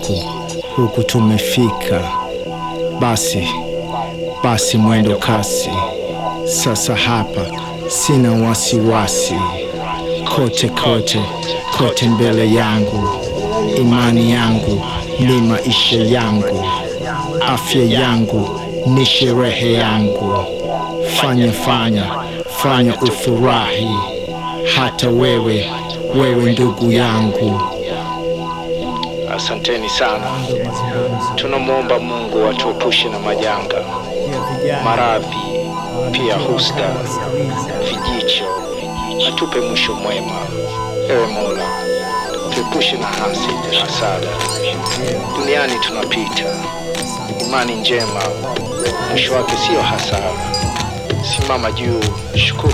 huku tumefika, basi basi mwendo kasi. Sasa hapa sina wasiwasi, kote kote kote mbele yangu, imani yangu ni maisha yangu, afya yangu ni sherehe yangu. Fanya fanya fanya ufurahi, hata wewe wewe ndugu yangu. Asanteni sana. Tunamwomba Mungu atuepushe na majanga, maradhi, pia husda, vijicho, atupe mwisho mwema. Ewe Mola, tuepushe na hasidi, hasada. Duniani tunapita, imani njema mwisho wake siyo hasara. Simama juu, shukuru